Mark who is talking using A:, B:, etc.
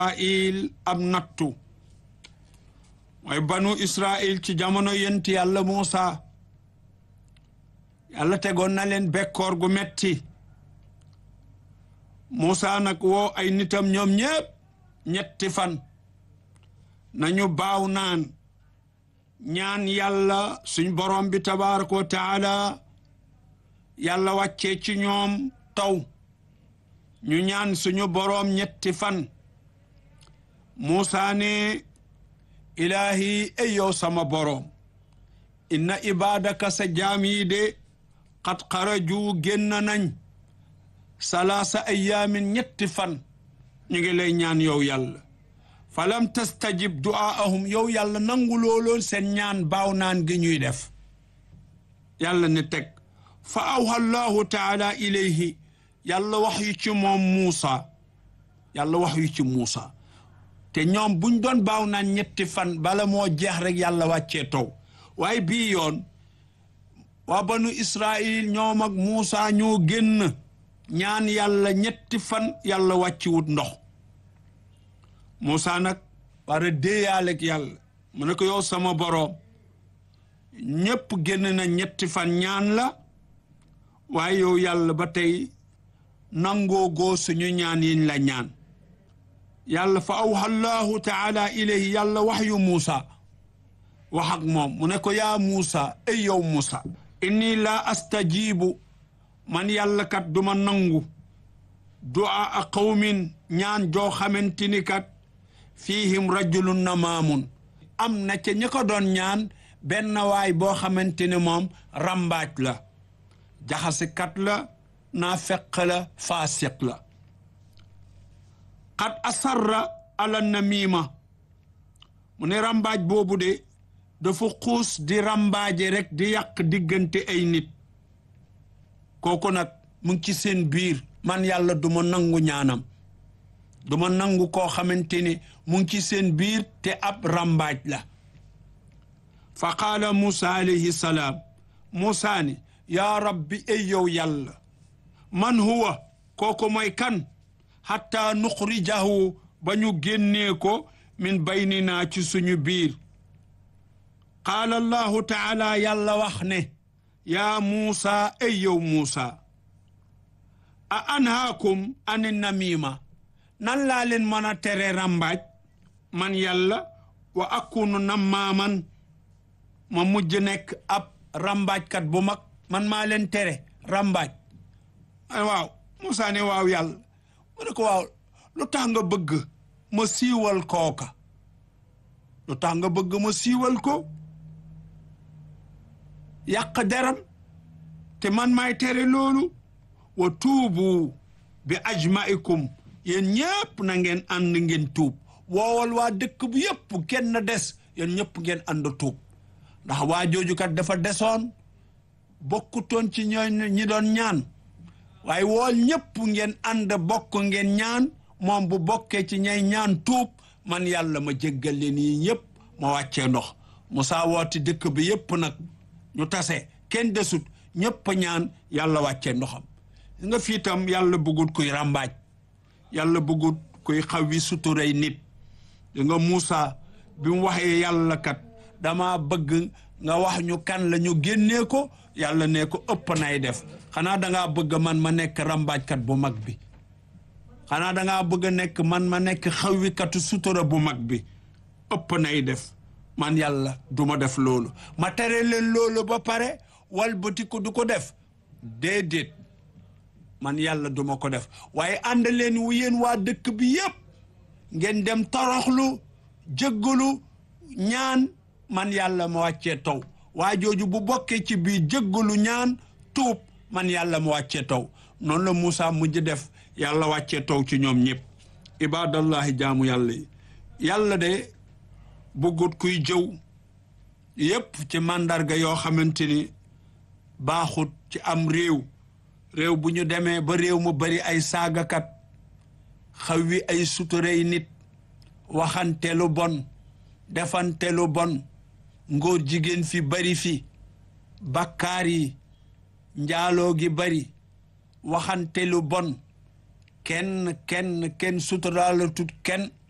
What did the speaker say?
A: israil ab nattu mooy banu israil ci jamono yenti yàlla Muusa yàlla tegoon na leen bekkoor gu metti Muusa nag woo ay nitam ñoom ñépp ñetti fan nañu baaw naan ñaan yàlla suñ borom bi tabaraka wa taala yàlla wàccee ci ñoom taw ñu ñaan suñu boroom ñetti fan Muusa ne ilaahi ay yow sama boroom inna ibadaka sa jaam yi de xat xaraju génn nañ salaasa ayaamin ñetti fan ñu ngi lay ñaan yow yàlla falam tastajib du'aahum yow yàlla nangu looloon seen ñaan baaw naan gi ñuy def yàlla ne teg fa awha allahu taala ilayhi yàlla wax yu ci moom Muusa yàlla wax yu ci Muusa te ñoom buñ doon baaw naan ñetti fan bala moo jeex rek yàlla wàccee taw waaye bii yoon waa banu Israil ñoom ak Muusa ñoo génn ñaan yàlla ñetti fan yàlla wàcciwut ndox Muusa nag war a déeyaaleeg yàlla mu ne ko yow sama boroom ñépp génn na ñetti fan ñaan la waaye yow yàlla ba tey nangoo goo suñu ñaan yiñ la ñaan yàlla fa awha allahu taala ilayhi yàlla wax yu Muusa wax ak moom mu ne ko yaa Muusa ay yow Muusa inni laa astajibu man yàlla kat duma nangu du'a a qawmin ñaan joo xamante ni kat fiihim rajulun namaamun am na ca ñi ko doon ñaan benn waay boo xamante ne moom rambaaj la jaxasikat la naa feq la faasiq la xat asarra ala namima mu ne rambaaj boobu de dafa xuus di rambaaje rek di yàq diggante ay nit kooku nag mu ngi ci seen biir man yàlla du ma nangu ñaanam du ma nangu koo xamante ne mu ngi ci seen biir te ab rambaaj la fa qaala Muusa alayhi salaam Muusa ni yaa rabbi ay yow yàlla man huwa kooku mooy kan xatta nuxrijahu ba ñu génnee ko min baynina ci suñu biir qaala allahu taala yàlla wax ne yaa Muusa ay yow Muusa a anhaakum an namima nan laa leen mën a tere rambaaj man yàlla wa akunu nammaaman ma mujj nekk ab rambaajkat bu mag man maa leen tere rambaaj waaw Muusa ne waaw yàlla mu ne ko waaw lu tax nga bëgg ma siiwal kooka lu tax nga bëgg ma siiwal ko yàq deram te man maay tere loolu wa tuubu bi ajmaikum yéen ñëpp na ngeen ànd ngeen tuub woowal waa dëkk bu yëpp kenn des yéen ñëpp ngeen ànd tuub ndax waa jooju kat dafa desoon bokkutoon ci ñooy ñi doon ñaan waaye wool ñëpp ngeen ànd bokk ngeen ñaan moom bu bokkee ci ñay ñaan tuub man yàlla ma jéggal leen yi ñëpp ma wàccee ndox Musaa wooti dëkk bi yëpp nag ñu tase kenn desut ñëpp ñaan yàlla wàccee ndoxam nga fii tam yàlla bëggut kuy ràmbaaj yàlla bëggut kuy xaw wi suturay nit di nga Muusa bi mu waxee yàlla kat dama bëgg nga wax ñu kan la ñu génnee ko yàlla ne ko ëpp nay def xanaa dangaa bëgg man ma nekk ràmbaajkat bu mag bi xanaa dangaa bëgg a nekk man ma nekk xawwikatu sutura bu mag bi ëpp nay def man yàlla du ma def loolu ma tere leen loolu ba pare walbati ko du ko def déedéet man yàlla duma ko def waaye ànd leen wu yéen waa dëkk bi yépp ngeen dem toroxlu jëggalu ñaan man yàlla ma wàccee taw waa jooju bu bokkee ci biir jëggalu ñaan tuub man yàlla ma wàccee taw noonu la Moussa mujj def yàlla wàccee taw ci ñoom ñëpp ibadallahi jaamu yàlla yi yàlla de bëggut kuy jëw yépp ci màndarga yoo xamante ni baaxut ci am réew réew bu ñu demee ba réew mu bari ay saagakat xaw wi ay suturey nit waxante lu bon defante lu bon ngóor jigéen fi bari fi bakkaar yi njaaloo gi bari waxante lu bon kenn kenn kenn suturaala tut kenn